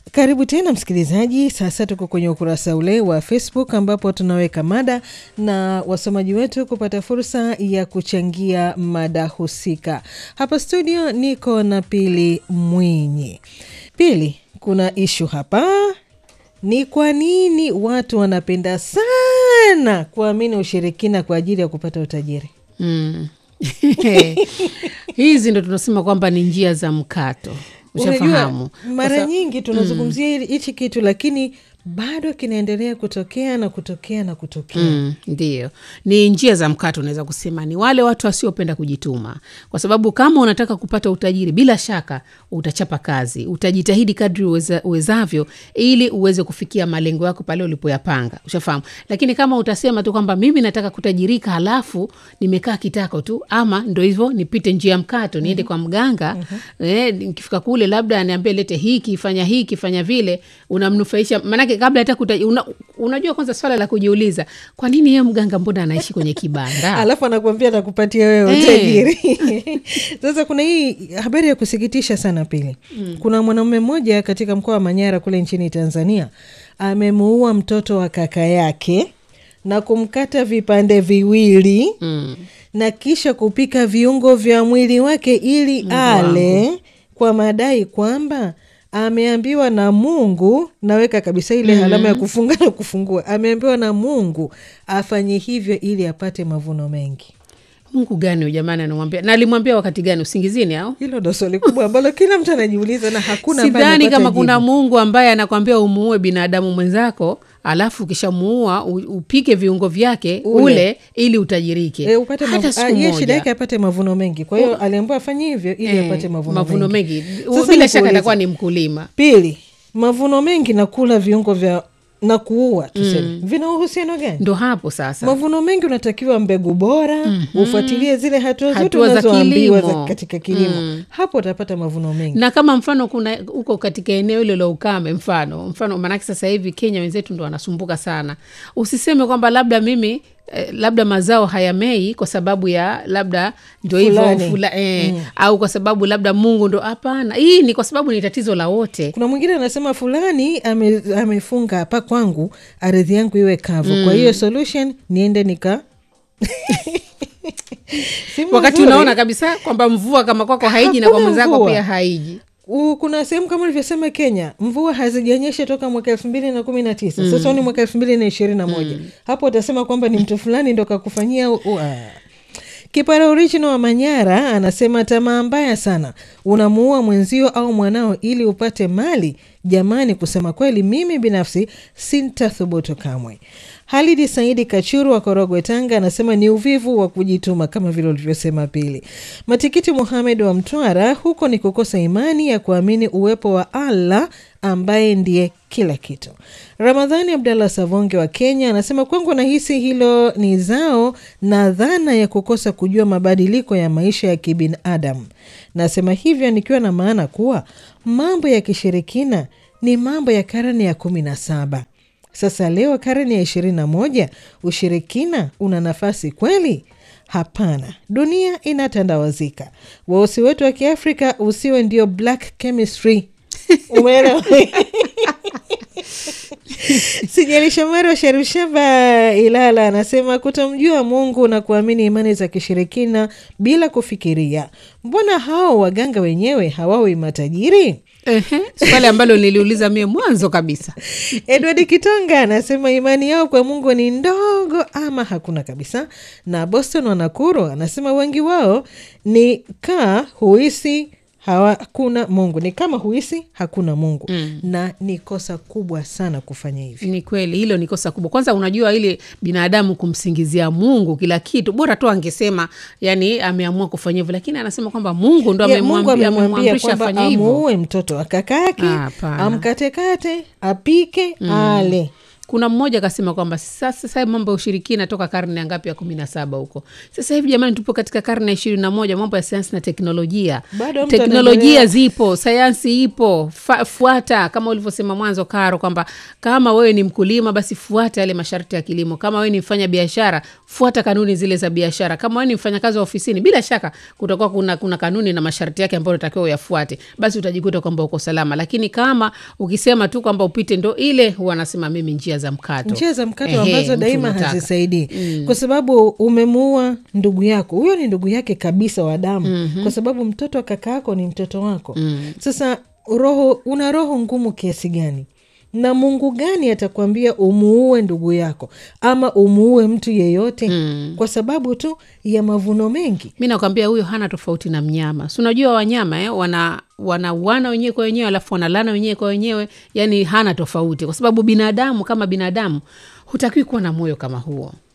Karibu tena msikilizaji. Sasa tuko kwenye ukurasa ule wa Facebook ambapo tunaweka mada na wasomaji wetu kupata fursa ya kuchangia mada husika. Hapa studio niko na Pili Mwinyi. Pili, kuna ishu hapa, ni kwa nini watu wanapenda sana kuamini ushirikina kwa ajili ya kupata utajiri? Mm. hizi ndo tunasema kwamba ni njia za mkato ushafahamu Unajua, mara nyingi tunazungumzia hili hichi kitu lakini bado kinaendelea kutokea na kutokea na kutokea. Mm, ndio ni njia za mkato unaweza kusema ni wale watu wasiopenda kujituma kwa sababu kama unataka kupata utajiri bila shaka utachapa kazi utajitahidi kadri uweza, uwezavyo ili uweze kufikia malengo yako pale ulipoyapanga ushafahamu lakini kama utasema tu kwamba mimi nataka kutajirika halafu nimekaa kitako tu ama ndo hivyo nipite njia ya mkato niende kwa mganga eh, nikifika kule labda aniambie lete hiki fanya hiki fanya vile unamnufaisha maanake kabla hata kuta, una, unajua kwanza swala la kujiuliza kwa nini yeye mganga mbona anaishi kwenye kibanda alafu anakuambia atakupatia wewe Eh. utajiri. Sasa kuna hii habari ya kusikitisha sana Pili. Kuna mwanamume mmoja katika mkoa wa Manyara kule nchini Tanzania amemuua mtoto wa kaka yake na kumkata vipande viwili mm. na kisha kupika viungo vya mwili wake ili ale kwa madai kwamba ameambiwa na Mungu, naweka kabisa ile alama ya kufunga na kufungua, ameambiwa na Mungu afanye hivyo ili apate mavuno mengi. mungu gani huyu jamani anamwambia na alimwambia wakati gani usingizini au Hilo ndo swali kubwa ambalo kila mtu anajiuliza na hakuna ambaye sidhani amepata kama kuna jibu. mungu ambaye anakwambia umuue binadamu mwenzako alafu ukishamuua u- upike viungo vyake Ule. ule, ili utajirike E, upate hata mavu- siku ah, yeye shida moja yake apate mavuno mengi, kwa hiyo aliambiwa afanye hivyo ili Eh, apate mavuno, mavuno mengi. mengi Sasa bila shaka nikuulize. atakuwa ni mkulima Pili, mavuno mengi na kula viungo vya na kuua tuseme, vina uhusiano gani? ndo hapo sasa mavuno mengi unatakiwa mbegu bora ufuatilie zile hatua zote Hatua za unazoambiwa za kilimo. katika kilimo hapo utapata mavuno mengi na kama mfano kuna uko katika eneo hilo la ukame mfano mfano maanake sasa hivi kenya wenzetu ndo wanasumbuka sana usiseme kwamba labda mimi eh, labda mazao hayamei kwa sababu ya labda ndo hivyo Fulani. fula, eh, au kwa sababu labda mungu ndo hapana hii ni kwa sababu ni tatizo la wote kuna mwingine anasema fulani ame, amefunga hapa kwangu ardhi yangu iwe kavu kwa hiyo solution niende nika Si wakati mzuri. unaona kabisa kwamba mvua kama kwako haiji na kwa Hakuna mwenzako mvua. pia haiji U- kuna sehemu kama ulivyosema Kenya mvua hazijanyesha toka mwaka elfu mbili na kumi na tisa sasa ni mwaka elfu mbili na ishirini na moja hapo utasema kwamba ni mtu fulani ndo kakufanyia u- u- ah. Kipara original wa Manyara anasema tamaa mbaya sana, unamuua mwenzio au mwanao ili upate mali. Jamani, kusema kweli, mimi binafsi sintathubutu kamwe. Halidi Saidi Kachuru wa Korogwe, Tanga, anasema ni uvivu wa kujituma kama vile ulivyosema Pili. Matikiti Muhamed wa Mtwara, huko ni kukosa imani ya kuamini uwepo wa Allah ambaye ndiye kila kitu. Ramadhani Abdallah Savonge wa Kenya anasema kwangu nahisi hilo ni zao na dhana ya kukosa kujua mabadiliko ya maisha ya kibinadamu. Nasema hivyo nikiwa na maana kuwa mambo ya kishirikina ni mambo ya karne ya kumi na saba. Sasa leo karne ya ishirini na moja, ushirikina una nafasi kweli? Hapana, dunia inatandawazika. Weusi wetu wa Kiafrika usiwe ndio black chemistry. Umeelewa? Sijali Shomari wa Sharushaba Ilala anasema kutomjua Mungu na kuamini imani za kishirikina bila kufikiria. Mbona hao waganga wenyewe hawawi matajiri? Ehe, swali ambalo niliuliza mie mwanzo kabisa Edward Kitonga anasema imani yao kwa Mungu ni ndogo ama hakuna kabisa. Na Boston Wanakuru anasema wengi wao ni kaa huisi hakuna Mungu, ni kama huisi hakuna Mungu mm. na ni kosa kubwa sana kufanya hivi. ni kweli hilo ni kosa kubwa kwanza unajua ile binadamu kumsingizia mungu kila kitu bora tu angesema yani ameamua kufanya hivyo lakini anasema kwamba mungu ndo Ya, Mungu amemwambia- amemwambia amemwamrisha kwamba afanye hivyo amuue mtoto wa kaka yake Hapana. amkatekate apike ale kuna mmoja akasema kwamba sasa sasa mambo ya ushirikina toka karne ya ngapi ya kumi na saba huko sasa hivi jamani tupo katika karne ya ishirini na moja mambo ya sayansi na teknolojia Bado mtu teknolojia anaendelea- zipo sayansi ipo fa, fuata kama ulivyosema mwanzo karo kwamba kama wewe ni mkulima basi fuata yale masharti ya kilimo kama wewe ni mfanya biashara fuata kanuni zile za biashara kama wewe ni mfanyakazi wa ofisini bila shaka kutakuwa kuna, kuna kanuni na masharti yake ambayo unatakiwa uyafuate basi utajikuta kwamba uko salama lakini kama ukisema tu kwamba upite ndo ile huwa anasema mimi njia za mkato njia za mkato Ehe, ambazo mtu daima unataka. hazisaidii kwa sababu umemuua ndugu yako huyo ni ndugu yake kabisa wa damu kwa sababu mtoto wa kaka yako ni mtoto wako sasa roho una roho ngumu kiasi gani na mungu gani atakwambia umuue ndugu yako ama umuue mtu yeyote kwa sababu tu ya mavuno mengi mi nakwambia huyo hana tofauti na mnyama si unajua wanyama eh, wana wanauana wenyewe kwa wenyewe alafu wanalana wenyewe kwa wenyewe yani hana tofauti kwa sababu binadamu kama binadamu hutakiwi kuwa na moyo kama huo